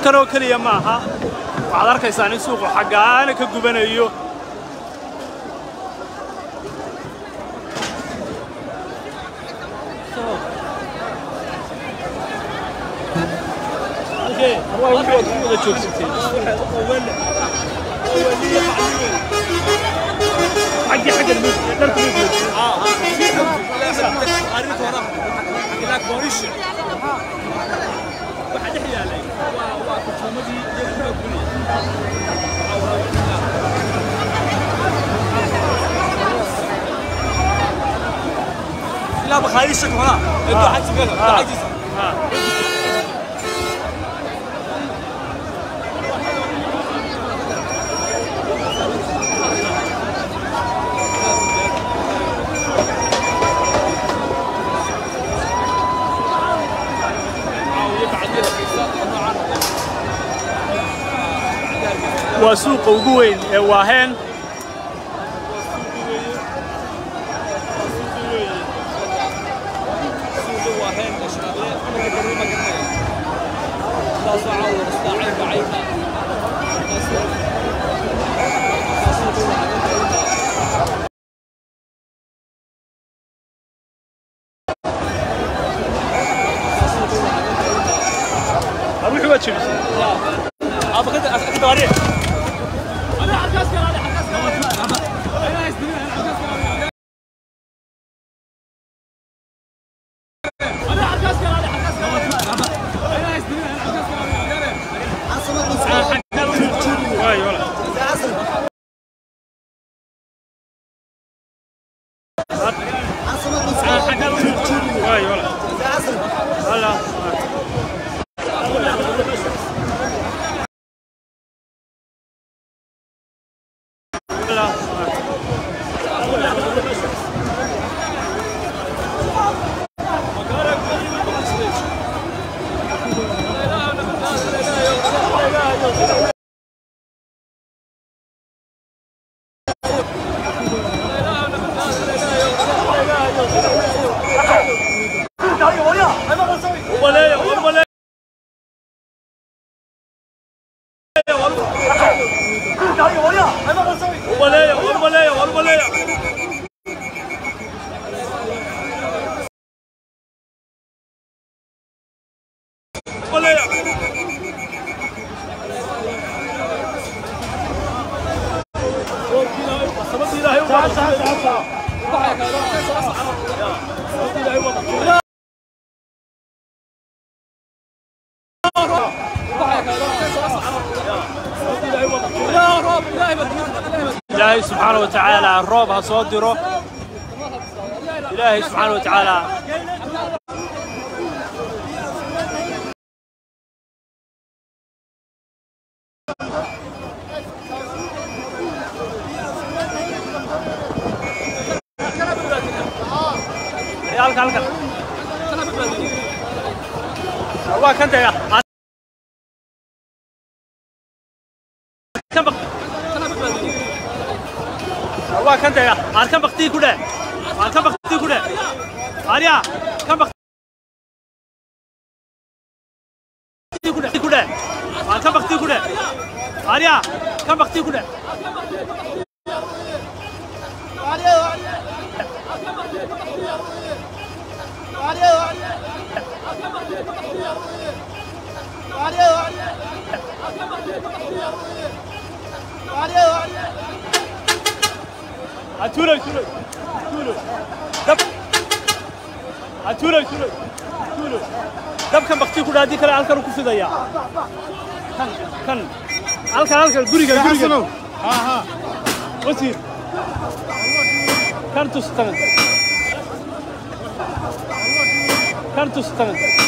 halkan oo keliya ma aha waxaad arkaysaan in suuqu xaggaana ka gubanayo لا بخايشك هنا انت حد كذا عاجز waa suuqa ugu weyn ee waaheen ruuxi waa jebisay ابغى كذا اكتب عليه واي ولا واي ولا هلا هلا ولا ولا ولا ولا ولا ولا ilaahay subxaana wa tacaala roob ha soo diro ilaahay subxaana wa tacaala halka halka waa kan dega kan baq waa kan dega aan kan baktii ku dheh aan kan baktii ku dheh arya kan baktii ku dheh ku dheh aan kan baktii ku dheh arya kan baktii ku dheh Atulay tulay tulay dab Atulay tulay tulay dabkan bakti ku dhaadi kale halkan uu ku fidaya kan kan halkan halkan guriga guriga ha ha wasiir kan tus tagan kan tus tagan